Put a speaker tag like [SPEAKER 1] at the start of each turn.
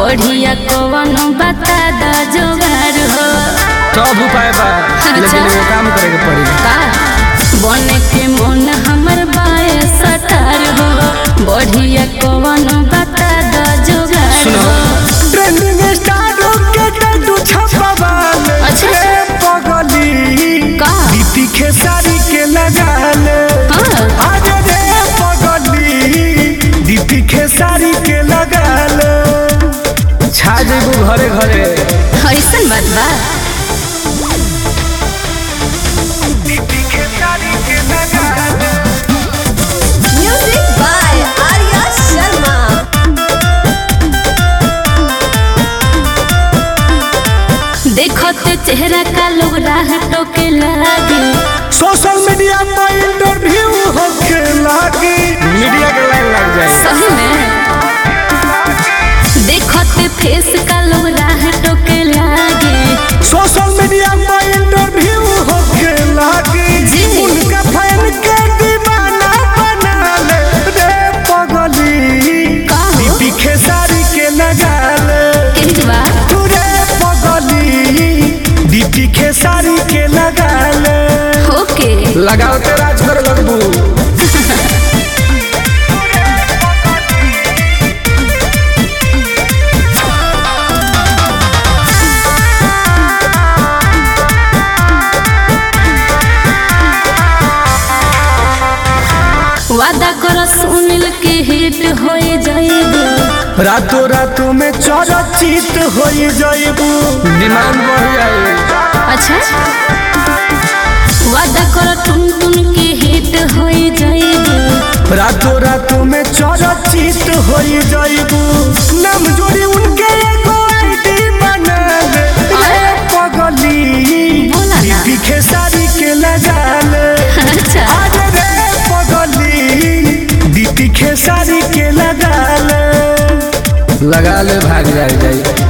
[SPEAKER 1] बढ़िया कवनो बता द जोगार हो
[SPEAKER 2] सब उपाय बा लेकिन
[SPEAKER 1] अच्छा।
[SPEAKER 2] एगो काम करे के पड़ी
[SPEAKER 1] का बने के मन हमर बाए सटार हो बढ़िया कवनो बता द जोगार
[SPEAKER 2] सुनो।
[SPEAKER 1] हो
[SPEAKER 3] ट्रेंडिंग स्टार के टैटू छपवाल
[SPEAKER 1] अच्छा।
[SPEAKER 3] रे पगली
[SPEAKER 1] का?
[SPEAKER 3] दीदी खेसारी के लगाल
[SPEAKER 1] हाँ।
[SPEAKER 3] अरे रे पगली दीदी खेसारी के लगाल
[SPEAKER 2] छा जेबू घरे घरे
[SPEAKER 1] ऐसन बात बा
[SPEAKER 3] दीदी खेसारी के लगाल
[SPEAKER 4] Music by Arya Sharma.
[SPEAKER 1] देखते चेहरा का लोग राह टोके लागे
[SPEAKER 3] सोशल मीडिया पर इंटरव्यू होके लागी
[SPEAKER 2] मीडिया के लाइन लग जाए
[SPEAKER 1] सही में देखते फेस का लोग राह टोके लागे
[SPEAKER 3] सोशल मीडिया पर इंटरव्यू होके लागी
[SPEAKER 1] जी।
[SPEAKER 3] उनका फैन के दीवाना बना ले रे पगली
[SPEAKER 1] का हो?
[SPEAKER 3] दीदी खेसारी के लगा ले
[SPEAKER 1] केहत बा
[SPEAKER 3] तू रे पगली दीदी खेसारी के लगा ले
[SPEAKER 1] ओके
[SPEAKER 2] लगाओ ते राज कर लगबू
[SPEAKER 1] वादा कर सुनिल के हिट हो जाएगा
[SPEAKER 3] रातों रातों में चरचित हो जाइबू
[SPEAKER 2] डिमांड बढ़ जाए
[SPEAKER 1] अच्छा वादा कर टुन टुन के हिट हो जाएगा
[SPEAKER 3] रातों रातों में चरचित हो जाइबू नाम जोड़ी उनके एगो आईडी बना ले रे पगली
[SPEAKER 1] बोला ना।
[SPEAKER 3] दीदी खेसारी के लगा ले
[SPEAKER 1] अच्छा
[SPEAKER 3] आज रे पगली दीदी खेसारी के लगा ले
[SPEAKER 2] लगा ले भाग जाए जाए